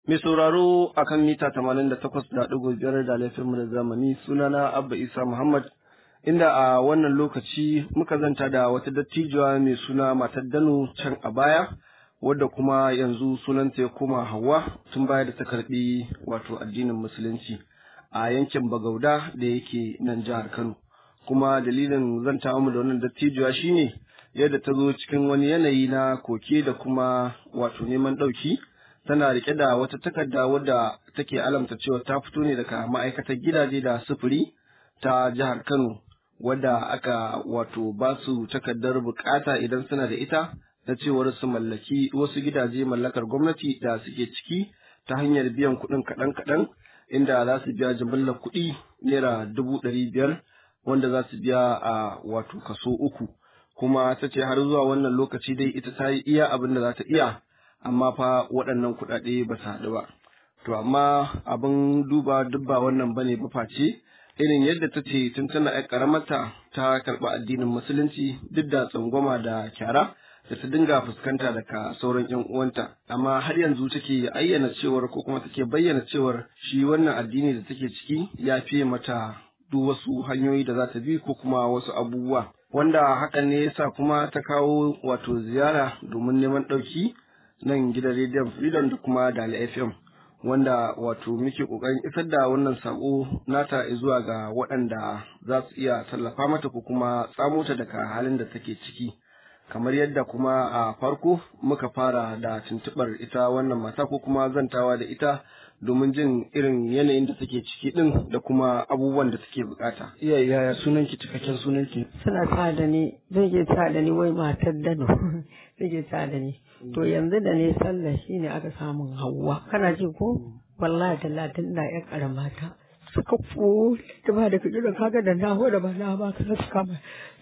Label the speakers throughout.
Speaker 1: Mai sauraro a kan mita tamanin da takwas da ɗigo biyar da laifinmu da zamani sunana Abba Isa Muhammad inda a wannan lokaci muka zanta da wata dattijuwa mai suna matar Dano can a baya wadda kuma yanzu sunanta ya koma Hauwa tun baya da ta karɓi wato addinin Musulunci a yankin Bagauda da yake nan jihar Kano. Kuma dalilin zanta mu da wannan dattijuwa shine yadda ta zo cikin wani yanayi na koke da kuma wato neman ɗauki. tana rike da wata takarda wadda take alamta cewa ta fito ne daga ma'aikatar gidaje da sufuri ta jihar Kano wadda aka wato ba su takardar bukata idan suna da ita na cewar su mallaki wasu gidaje mallakar gwamnati da suke ciki ta hanyar biyan kuɗin kaɗan-kaɗan inda za su biya jimillar kuɗi naira dubu ɗari biyar wanda za su biya a wato kaso uku kuma ta ce har zuwa wannan lokaci dai ita ta yi iya abin da za ta iya amma fa waɗannan kuɗaɗe ba su haɗu ba. To amma abin duba duk ba wannan bane ba face irin yadda ta ce tun tana ƴar ƙaramarta ta karɓi addinin musulunci duk da tsangwama da kyara da ta dinga fuskanta daga sauran ƴan uwanta amma har yanzu take ayyana cewar ko kuma take bayyana cewar shi wannan addini da take ciki ya fiye mata duk wasu hanyoyi da za ta bi ko kuma wasu abubuwa wanda hakan ne yasa kuma ta kawo wato ziyara domin neman ɗauki nan gidan rediyon freedom da kuma dali fm wanda wato muke kokarin isar da wannan sako nata zuwa ga waɗanda za su iya tallafa mata ko kuma tsamo ta daga halin da take ciki kamar yadda kuma a farko muka fara da tuntuɓar ita wannan mata ko kuma zantawa da ita domin jin irin yanayin da take ciki din da kuma abubuwan da take bukata iya yaya sunanki cikakken sunanki
Speaker 2: suna sa da ni zai ke sa da ni wai matar dano zai ke sa da ni to yanzu da ne sallah shine aka samun hawa kana ji ko wallahi talatin ina yan karamata suka fu da ba da kaji da kaga da na da ba na ba ka suka ma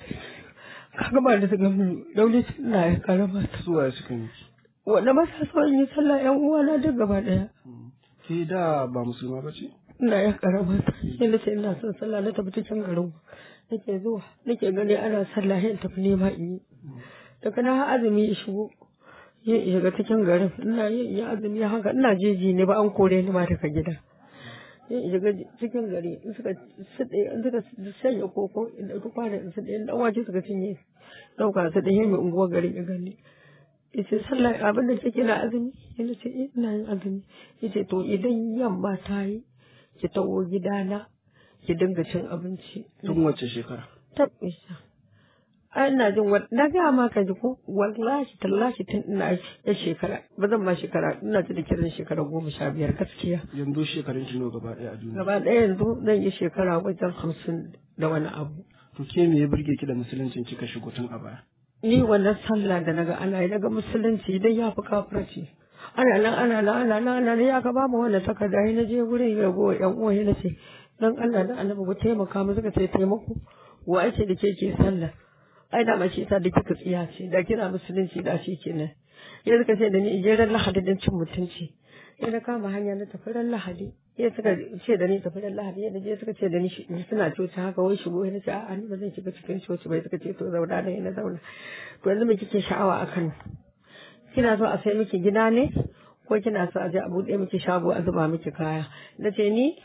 Speaker 2: kaga ba da suka mun dauli ina yan karamata
Speaker 1: suwaye suka yi
Speaker 2: wanda ba sa so in yi sallah yan uwana duk gaba daya
Speaker 1: ke da ba musulma ba ce
Speaker 2: ina yan karamata sai na ce ina son sallah na tafi cikin garin nake zuwa nake gani ana sallah yin tafi nema in yi daga na azumi ya shigo ya shiga cikin garin ina yin ya azumi haka ina jeji ne ba an kore ni ma daga gida ya shiga cikin gari in suka suɗe in suka sanya koko in ɗauki kwana in suɗe in ɗan wace suka cinye ɗauka su ɗaya mai unguwar garin ya gani yace sallah abin da take na azumi yana ce ina yin azumi yace to idan yamma ta yi ki tawo gidana ki dinga cin abinci
Speaker 1: tun wace shekara
Speaker 2: tabbisa ai ina jin na ga ma ka ji ko wallahi tallahi tun ina ya shekara ba zan ma shekara ina ji da kiran shekara goma sha biyar gaskiya
Speaker 1: yanzu shekarun ki nawa gaba ɗaya a duniya
Speaker 2: gaba ɗaya yanzu zan yi shekara wajen hamsin da wani abu
Speaker 1: to ke me ya burge ki da musuluncin kika shigo tun a baya
Speaker 2: ni wannan sallah da naga ana yi daga musulunci idan ya fi kafirci ana nan ana nan ana nan ana nan ya ka ba mu wannan takarda na je gurin ya go yan uwa na ce dan Allah da annabi ku taimaka mu suka ce taimako wa ake da ke ke sallah ai da mace ta da kika tsiya ce da kira musulunci da shi kenan ya suka ce da ni je ran lahadi dan cin mutunci sai na kama hanya na tafi ran lahadi ya suka ce da ni tafi ran lahadi ya je suka ce da ni suna coci haka wai shigo na ce a'a ni ba zan shiga cikin coci bai suka ce to zauna ne na zauna to yanzu me kike sha'awa akan kina so a sai miki gida ne ko kina so a je a buɗe miki shago a zuba miki kaya na ce ni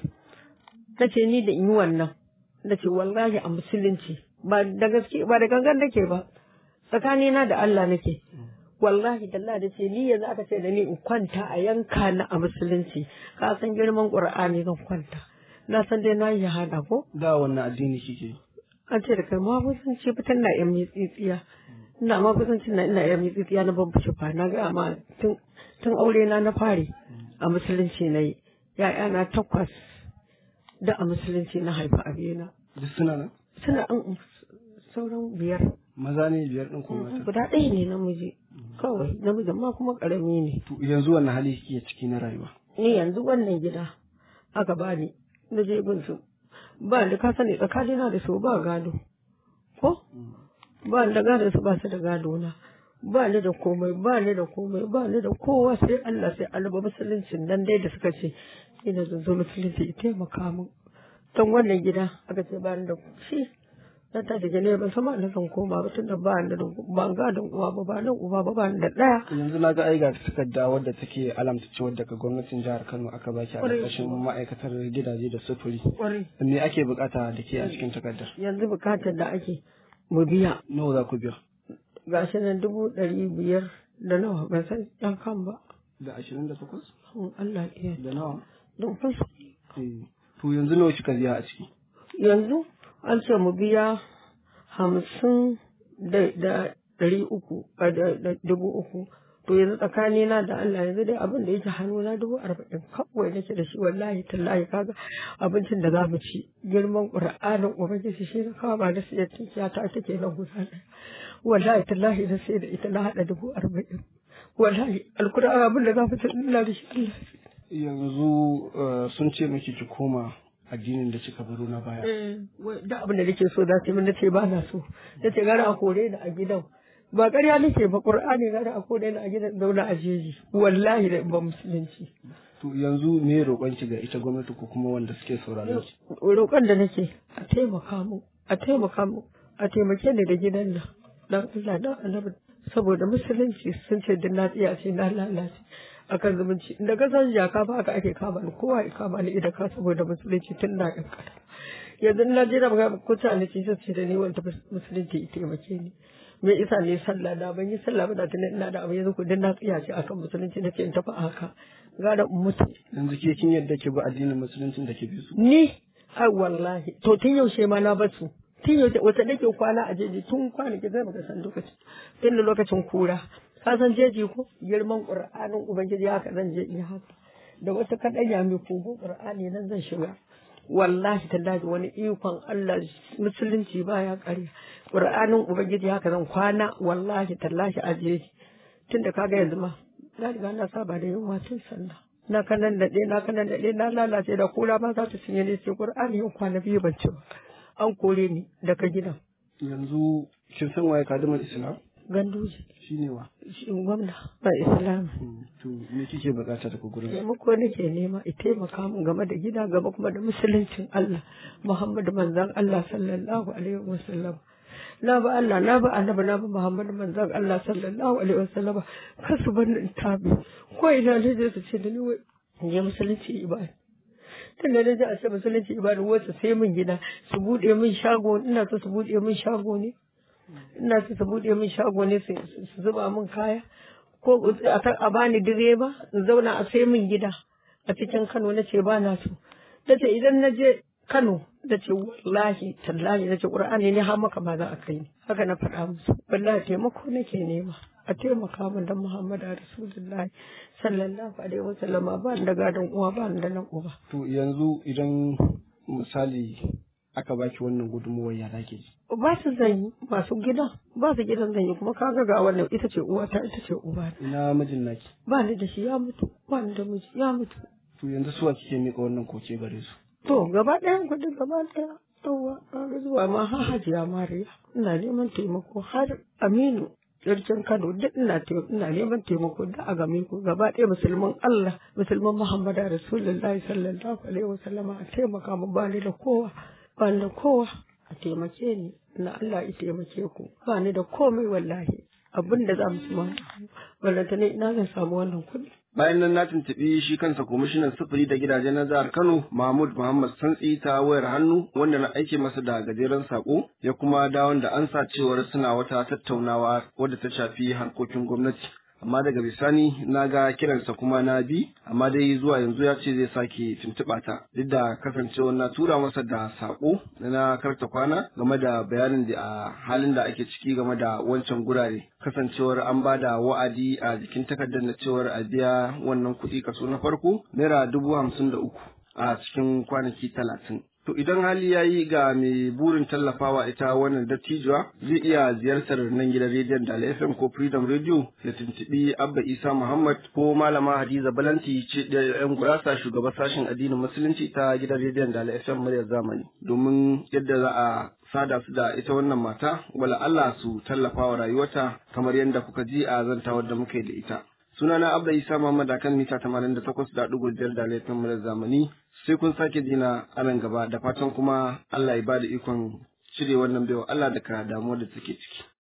Speaker 2: na ce ni da in yi wannan na ce wallahi a musulunci ba da gaske ba da gangan nake ba tsakanina da Allah nake wallahi dalla da ce ni yanzu aka ce da ni in kwanta a yanka na a musulunci ka san girman qur'ani zan kwanta na san dai na yi hada ko
Speaker 1: da wannan addini kike
Speaker 2: an ce da kai ma kusan ce fitan na yan tsitsiya ina ma kusan na ina yan tsitsiya na ban fice fa na ga ma tun tun aure na na fare a musulunci na yi ya'ya na takwas da a musulunci na haifa abina
Speaker 1: duk suna nan
Speaker 2: suna an sauran biyar
Speaker 1: maza ne biyar ɗin kuma mata
Speaker 2: guda ɗaya ne namiji kawai namijin ma kuma ƙarami ne
Speaker 1: to yanzu wannan hali kike ciki na rayuwa
Speaker 2: ni yanzu wannan gida aka bani na je bin su ba da ka sani tsakanina da su ba gado ko ba da gado su ba su da gado na ba ni da komai ba ni da komai ba ni da kowa sai Allah sai Allah musuluncin nan dai da suka ce ina zan zo musulunci ya taimaka min don wannan gida aka ce ba ni da shi na ta daga ne ban sama na zan koma ba tunda ba ni da ba gadon uwa ba ba nan uba ba ba ni da ɗaya
Speaker 1: yanzu na ga ai ga takarda wadda take alamta cewa daga gwamnatin jihar Kano aka baki a
Speaker 2: Ƙwarai
Speaker 1: ƙarƙashin ma'aikatar gidaje da sufuri
Speaker 2: ƙwarai
Speaker 1: me ake bukata da ke a cikin takardar
Speaker 2: yanzu bukatar da ake mu biya
Speaker 1: nawa za ku biya
Speaker 2: gashi nan dubu ɗari biyar da nawa ban san yan kan ba
Speaker 1: da ashirin da takwas
Speaker 2: in Allah iya
Speaker 1: da nawa
Speaker 2: don fasa
Speaker 1: Eh, to yanzu nawa kika biya a ciki
Speaker 2: yanzu an ce mu biya hamsin da da ɗari uku a da da dubu uku to yanzu tsakanina da Allah yanzu dai abin da yake hannuna dubu arba'in kawai nake da shi wallahi tallahi kaga abincin da za mu ci girman ƙur'anin ubangiji shi na kawo ba da siya tinkiya ta take nan guda ɗaya wallahi tallahi na sai da ita na haɗa dubu arba'in wallahi alkur'an abin da za mu ci ina da shi Allah
Speaker 1: yanzu eh, sun ce miki ki koma addinin da kika baro na baya
Speaker 2: wai da abin da nake so za su yi min nace ba na so nace gara a kore ni a gidan ba ƙarya nake ba qur'ani gara a kore ni a gidan zauna a jeji wallahi da ba musulunci
Speaker 1: to yanzu me roƙon ki ga ita gwamnati ko kuma wanda suke sauraron ki
Speaker 2: roƙon da nake a taimaka mu a taimaka mu a taimake ni da gidan nan dan Allah dan annabi saboda musulunci sun ce din na tsiya ce na lalace akan zumunci da ka san jaka ba haka ake kama ni kowa ya kama ni idan ka saboda musulunci tun na kankara yanzu na jira ga kuta ne ce sai da ni wanda musulunci ya taimake ni me isa ne sallah da ban yi sallah ba da tunan ina da abu yanzu ku din na tsiya ce akan musulunci nace in tafi a haka gara in mutu
Speaker 1: yanzu ke kin yadda ki bi addinin musuluncin da ke bi su
Speaker 2: ni ai wallahi to tun yaushe ma na basu tun yaushe wata nake kwana a jeji tun kwanaki zai baka san lokaci tun da lokacin kura ka san jeji ko girman qur'anin ubangiji haka zan je in haka da wata kadanya mai kogo qur'ani nan zan shiga wallahi tallahi wani ikon Allah musulunci baya ƙarya qur'anin ubangiji haka zan kwana wallahi tallahi a jeji tun da kaga yanzu ma na riga na saba da yunwa tun sallah na kanan daɗe na kanan daɗe na lalace da kura ba za ta cinye ne sai qur'ani yau kwana biyu ban ci ba an kore ni daga gidan
Speaker 1: yanzu kin san waye kadimar islam
Speaker 2: ganduje
Speaker 1: shine wa
Speaker 2: shi gwamna ba islam
Speaker 1: Mm, to me kike bukata daga gurin
Speaker 2: taimako nake nema i taimaka min game da gida gaba kuma da musuluncin Allah Muhammadu manzan Allah sallallahu alaihi wasallam na ba Allah na ba annabi na ba Muhammadu manzan Allah sallallahu alaihi wasallam kasu ban in tabi ko ina ne je su ce da ni wai in je musulunci ibada tun da naji a ce musulunci ibada wasu sai min gida su bude min shago ina so su bude min shago ne ina so su bude min shago ne su su zuba min kaya ko a kan a bani direba in zauna a sai min gida a cikin Kano na ce ba na so na ce idan na je Kano da ce wallahi tallahi na ce Qur'ani ne har maka ma za a kai ni haka na faɗa musu wallahi taimako nake nema a taimaka min dan Muhammad Rasulullahi sallallahu alaihi wasallam ba ni da gadon uwa ba ni da nan uba
Speaker 1: to yanzu idan misali aka baki wannan gudunmuwar ya zaki ji
Speaker 2: ba su zanyi masu gidan ba su gidan zanyi kuma kaga ga wannan ita ce uwa ta ita ce uba
Speaker 1: ina mijin naki
Speaker 2: ba ni da shi ya mutu ba ni da miji ya mutu
Speaker 1: to yanzu suwa kike mika wannan koke gare su
Speaker 2: To gaba ɗayan kuɗin gaba ɗaya yawa an zuwa ma har hajiya mariya ina neman taimako har aminu sarkin kano duk ina te- ina neman taimako da a game ku gaba ɗaya musulman allah musulman muhammadu rasulullahi sallallahu alaihi wasallama a taimaka mu ba ni da kowa ba ni da kowa a taimake ni na allah ya taimake ku ba ni da komai wallahi abin da za mu ci ma wallanta ne ina zan samu wannan kuɗi
Speaker 1: bayan nan na tuntuɓi shi kansa kwamishinan sufuri da gidaje na jihar kano mahmud muhammad santsi ta wayar hannu wanda na aike masa da gajeren sako ya kuma dawon da an sa cewar suna wata tattaunawa wadda ta shafi harkokin gwamnati amma daga bisani na ga kiransa kuma na bi amma dai zuwa yanzu ya ce zai sake tuntuɓa ta duk da kasancewar na tura masa da sako na karta kwana game da bayanin da a halin da ake ciki game da wancan gurare kasancewar an ba da wa'adi a jikin takardar na cewar a biya wannan kuɗi kaso na farko naira dubu hamsin da uku a cikin kwanaki talatin To idan hali ya yi ga mai burin tallafawa ita wannan dattijuwa zai iya ziyartar nan gidan rediyon da FM ko Freedom Radio ya tuntuɓi Abba Isa Muhammad ko Malama Hadiza Balanti ce da yan gurasa shugaban sashen addinin musulunci ta gidan rediyon da FM muryar zamani domin yadda za a sada su da ita wannan mata wala Allah su tallafa wa rayuwarta kamar yadda kuka ji a zantawar da muka yi da ita. Sunana Abda Isa Muhammad akan mita 88.5 da laifin murar zamani sai kun sake jina a nan gaba da fatan kuma Allah ya bada ikon cire wannan baiwa Allah daga damuwar da take ciki